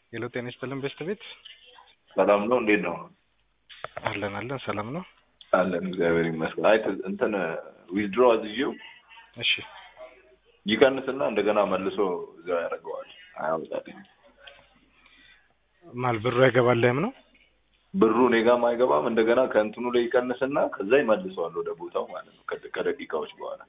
ሄሎ ጤና ይስጥልን ቤስት ቤት ሰላም ነው? እንዴት ነው? አለን አለን ሰላም ነው። አለን እግዚአብሔር ይመስገን። አይ ት- እንትን ዊዝድሮ አዝዤው እሺ ይቀንስና እንደገና መልሶ እዛው ያደርገዋል። አያወጣልኝ። ማል ብሩ አይገባልህም ነው? ብሩ እኔ ጋርም አይገባም። እንደገና ከእንትኑ ላይ ይቀንስና ከዛ ይመልሰዋል ወደ ቦታው ማለት ነው ከደ- ከደቂቃዎች በኋላ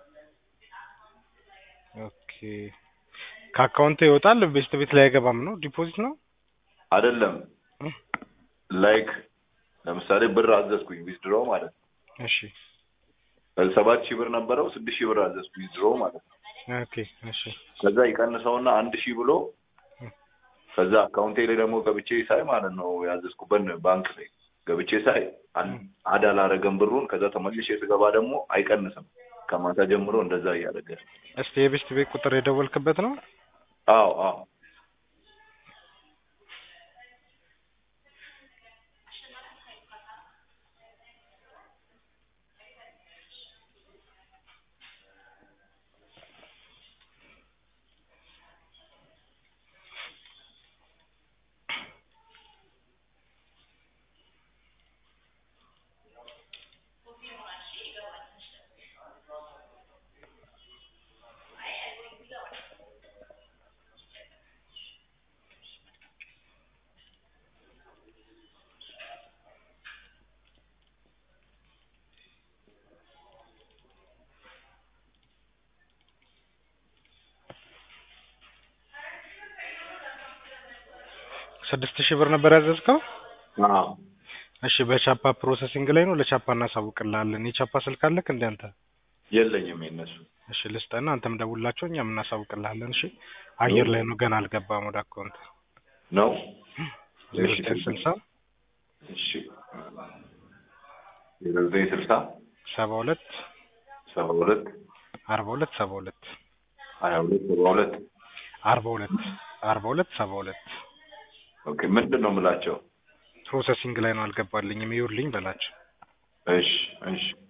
ኦኬ ከአካውንት ይወጣል ቤስት ቤት ላይ አይገባም ነው? ዲፖዚት ነው? አይደለም እ? ላይክ ለምሳሌ ብር አዘዝኩኝ ዊዝድሮ ማለት ነው። እሺ ሰባት ሺህ ብር ነበረው ስድስት ሺህ ብር አዘዝኩ ዊዝድሮ ማለት ነው። ኦኬ እሺ ከዛ ይቀንሰውና አንድ ሺህ ብሎ ከዛ አካውንቴ ላይ ደግሞ ገብቼ ሳይ ማለት ነው ያዘዝኩበት ባንክ ላይ ገብቼ ሳይ አል- አድ አላረገም ብሩን። ከዛ ተመልሼ ስገባ ደግሞ አይቀንስም። ከማታ ጀምሮ እንደዛ እያደረገ እስቲ የቤስት ቤት ቁጥር የደወልክበት ነው? አዎ አዎ ስድስት ሺህ ብር ነበር ያዘዝከው? አዎ እሺ በቻፓ ፕሮሰሲንግ ላይ ነው። ለቻፓ እናሳውቅልሃለን። የቻፓ ስልክ አለክ እንደ አንተ? የለኝም የነሱ እሺ ልስጥህና አንተም ደውላቸው እኛም እናሳውቅልሃለን። እሺ አየር ላይ ነው ገና አልገባም ወደ አካውንት ነው። ዜሮ እሺ ዘጠኝ ስልሳ እሺ ዜሮ ዘጠኝ ስልሳ ሰባ ሁለት ሰባ ሁለት አርባ ሁለት ሰባ ሁለት ሀያ ሁለት ሰባ ሁለት አርባ ሁለት አርባ ሁለት ሰባ ሁለት ኦኬ ምንድን ነው የምላቸው? ፕሮሰሲንግ ላይ ነው አልገባልኝም ይኸውልኝ በላቸው። እሺ እሺ